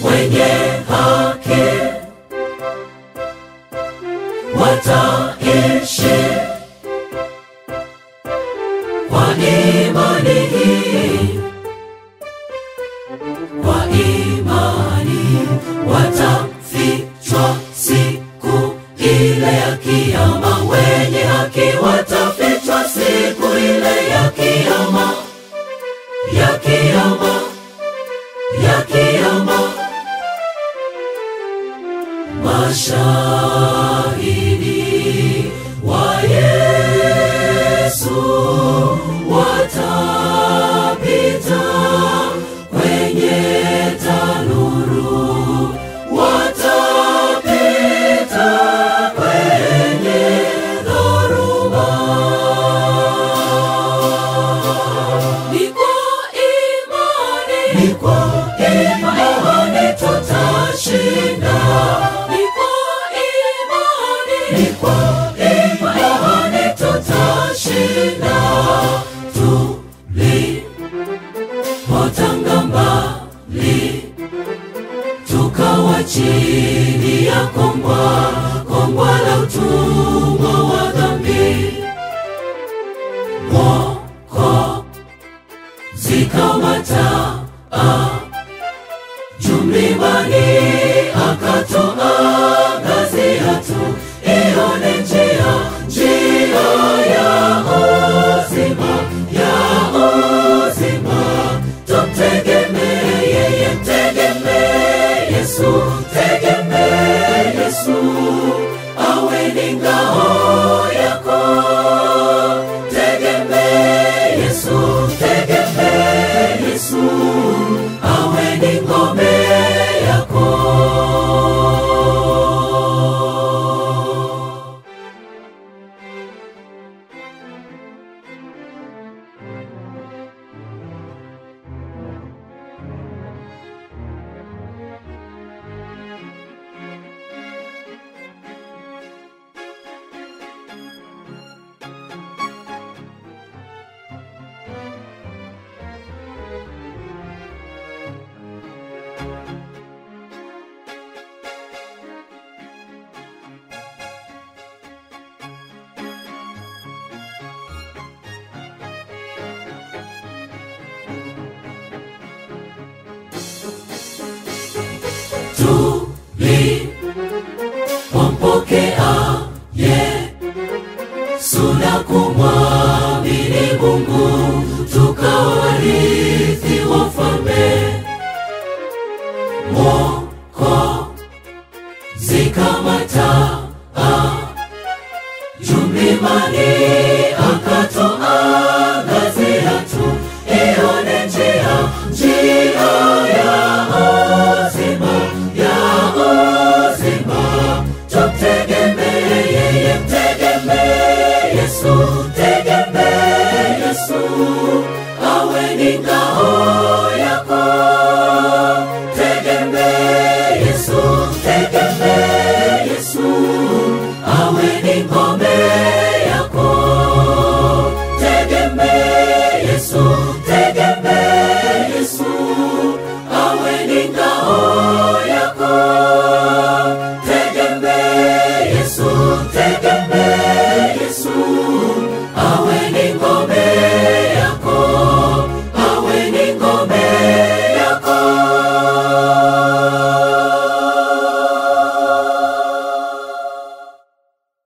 wenye haki wataishi kwa imani hii, kwa imani watafichwa siku ile ya kiyama, wenye haki watafichwa siku ile ya kiyama, ya kiyama, ya kiyama. Mashahidi wa Yesu watapita kwenye tanuru, watapita kwenye dhoruba. Ni kwa imani, ni kwa imani tutashinda. Ni kwa imani, ni kwa imani tutashinda. Tulipotanga mbali, tukawa chini ya kongwa, kongwa la utumwa wa dhambi. Mwokozi zikamata jumlimani akatuangazia tu ione njia njia ya uzima ya uzima tumtegemee yeye mtegemee yesu tegemee yesu awe ni ngao yako tegemee yesu tegemee yesu awe ni ngome yako tulipompokea Yesu na kumwamini Mungu, tukawa warithi wa ufalme. Mwokozi kama taa juu mlimani